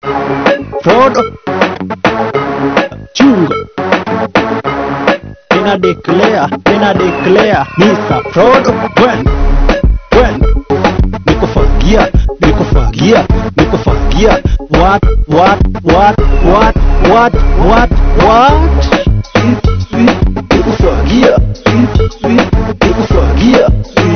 Frodo chunga Nina declare, nina declare Mr. Frodo when when nikufagia nikufagia nikufagia what what what what what what what nikufagia nikufagia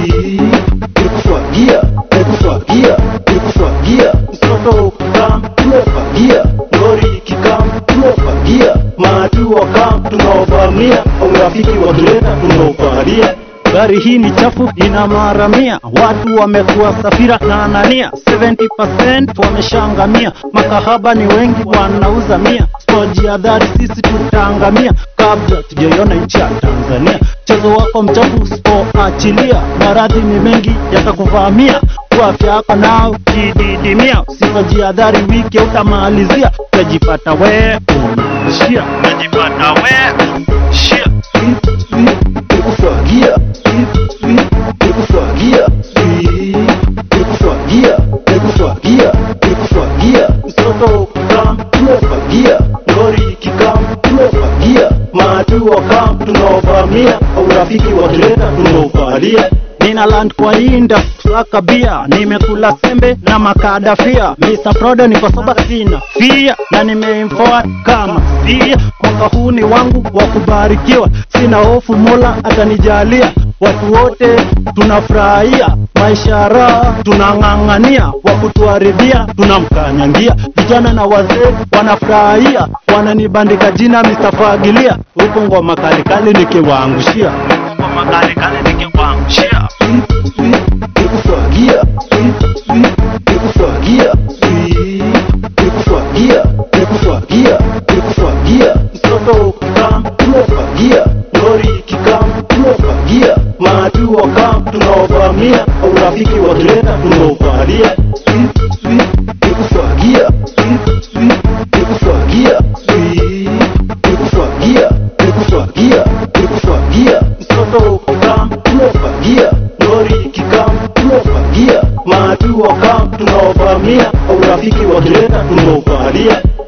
nikufagia nikufagia nikufagia mtoto ukikam tumefagia ngori ikikam tumefagia maadui wakam tunaovamia urafiki wakileta tunaofalia Gari hii ni chafu ina maramia, watu wamekuwa safira na Anania, 70% wameshangamia, makahaba ni wengi wanauza mia, tujiadhari sisi tutaangamia kabla tujaiona nchi ya Tanzania. Mchezo wako mchafu usipoachilia, maradhi ni mengi yatakuvamia, kwa afya yako nao kididimia, usipojiadhari wiki utamalizia, utajipata we unaishia, utajipata we unaishia nikufagia nikufagia nikufagia nikufagia nikufagia mtoto ukikam tumefagia ngori ikikam tumefagia maadui wakam tunaovamia urafiki wakileta tunaovalia Nina land kwa inda kusaka bia, nimekula sembe na makadafia. Mr. Frodo niko soba sina fia na nimeimforward kama sia. Mwaka huu ni wangu wa kubarikiwa, sina hofu, Mola atanijalia. Watu wote tunafurahia maisha raha, tunang'ang'ania, wa kutuharibia tunamkanyangia. Vijana na wazee wanafurahia, wananibandika jina Mr. Fagilia, huku ngoma kalikali nikiwaangushia, huku ngoma kalikali nikiwaangushia nikufagia nikufagia nikufagia nikufagia nikufagia mtoto ukikam tumefagia ngori ikikam tumefagia maadui wakam tunaovamia urafiki wakileta tunaovalia nikufagia nikufagia nikufagia nikufagia nikufagia mtoto ukikam tumefagia ngori ikikam tumefagia maadui wakam tunaovamia urafiki wakileta tunaovalia